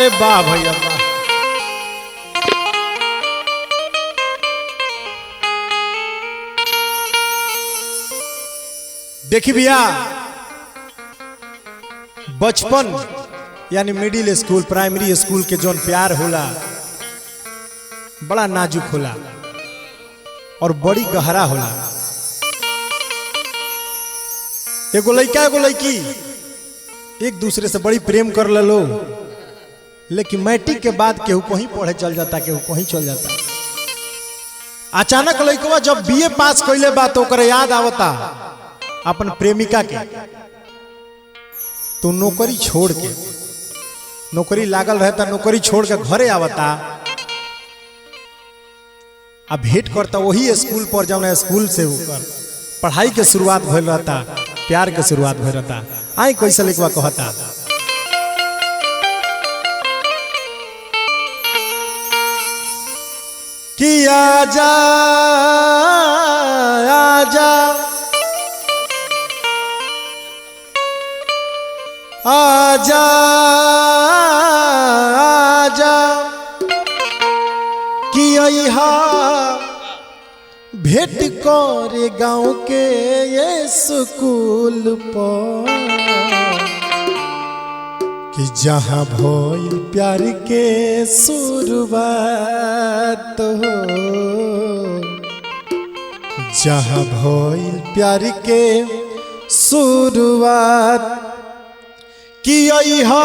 अरे वाह भैया वाह देखी भैया बचपन यानी मिडिल स्कूल प्राइमरी स्कूल के जौन प्यार होला बड़ा नाजुक होला और बड़ी गहरा होला एगो लड़का एगो लड़की एक दूसरे से बड़ी प्रेम कर लो लेकिन मैट्रिक के बाद केहू कहीं पढ़े चल जाता केहू कहीं चल जाता अचानक लड़कवा जब बीए पास कैले बा तो ओकरे याद आवता अपन प्रेमिका के तो नौकरी छोड़ के नौकरी लागल रहता नौकरी छोड़ के घरे आवता अब भेंट करता वही स्कूल पर जौन स्कूल से होकर पढ़ाई के शुरुआत भइल रहता प्यार के शुरुआत भइल रहता आई कैसे लिखवा कहता कि आजा आजा आजा आजा कि अहा भेंट करे गाँव के ये स्कूल पर कि जहाँ भइल प्यार के शुरुआत हो जहाँ भइल प्यार के शुरुआत कि अहा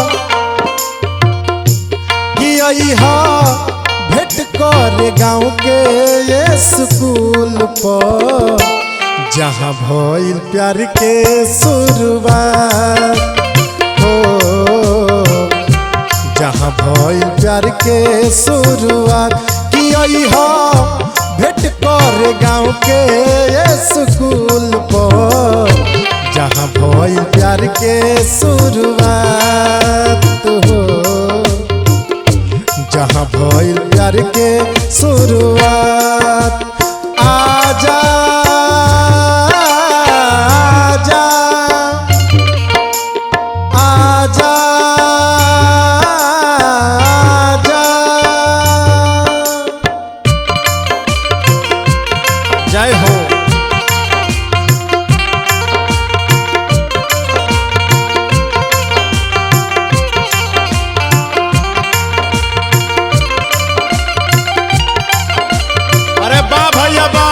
कि अहा भेंट कर गाँव के ये स्कूल पर जहाँ भइल प्यार के शुरुआत हो जहाँ भइल प्यार के शुरुआत कि अहा भेंट कर गाँव के ये स्कूल पर जहाँ भइल प्यार के शुरुआत हो जहाँ भइल प्यार के शुरुआत आजा आजा आजा आजा जय हो अरे बा भैया बा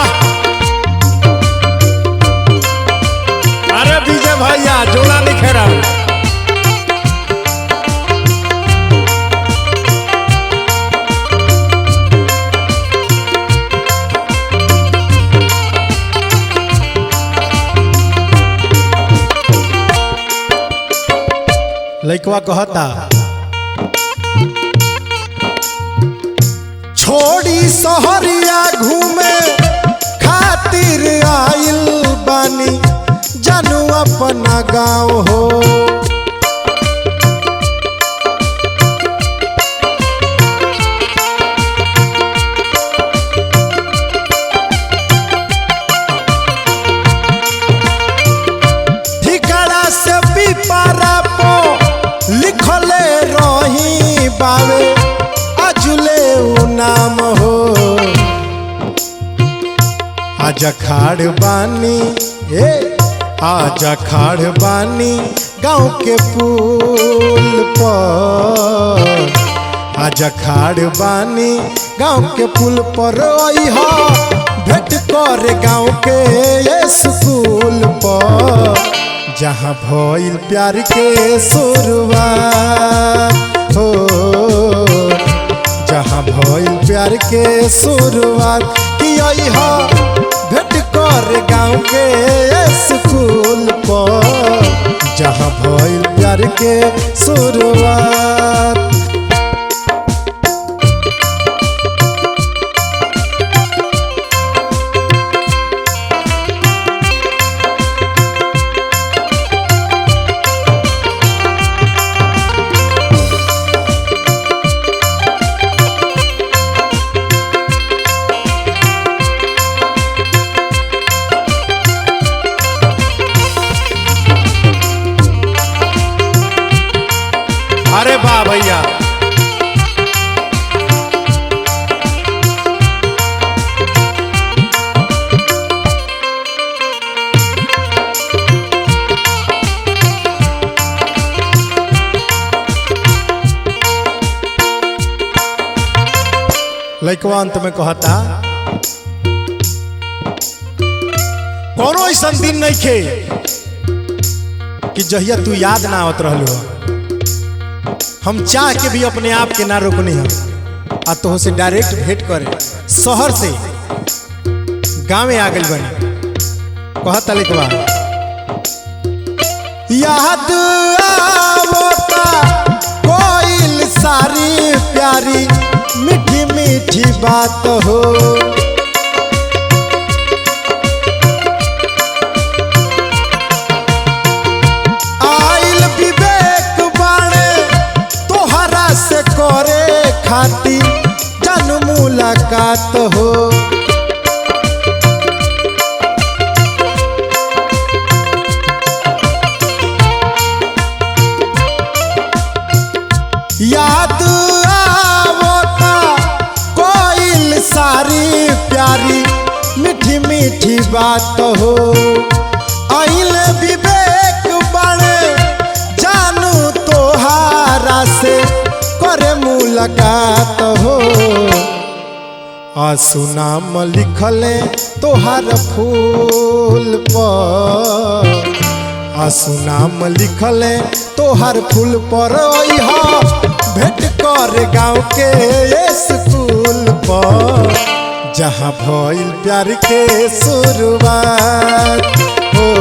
अरे विजय भैया जोड़ा लिखे रहा लइकवा कहता छोड़ी सहरिया घूमे खातिर आइल बानी जानू अपना गाँव हो ठिकाना से पिपारा पो लिखले रही बावे अजुले उ नाम हो आज खाड़ बानी ए आज खाड़ बानी गाँव के पुल पर आज खाड़ बानी गाँव के पुल पर अइहा भेंट कर गाँव के ये स्कूल पर जहाँ भइल प्यार के शुरुआत हो जहाँ भइल प्यार के शुरुआत कि अइहा भेंट कर गाँव के स्कूल पर जहाँ भइल प्यार के शुरुआत अरे वाह भैया लइकवा अंत में कहता कोनो ऐसा दिन नहीं खे कि जहिया तू याद ना आवत रहलू हो। हम चाह के भी अपने आप के ना रोकनी हम आ तो से डायरेक्ट भेंट करे शहर से गांव आ गई बनी कहता लिखवा याद आवता कोइल सारी प्यारी मीठी मीठी बात हो आइल विवेक बाणे तोहरा से करे खातिर जन मुलाकात हो याद आवता कोइल सारी प्यारी मीठी मीठी बात हो आइल विवेक बड़े जानू तोहारा से करे मुलाकात हो आसू नाम लिखले तोहार फूल पर आसू नाम लिखले तोहर फूल पर अइहा भेंट कर गाँव के स्कूल पर जहाँ भइल प्यार के शुरुआत हो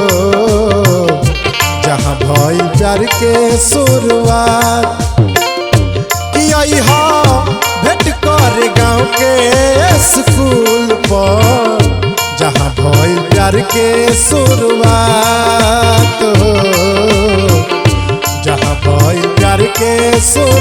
जहाँ भइल प्यार के शुरुआत कि अइहा भेंट कर गाँव के स्कूल पर जहाँ भइल प्यार के शुरुआत हो जहाँ भइल प्यार के शुरुआत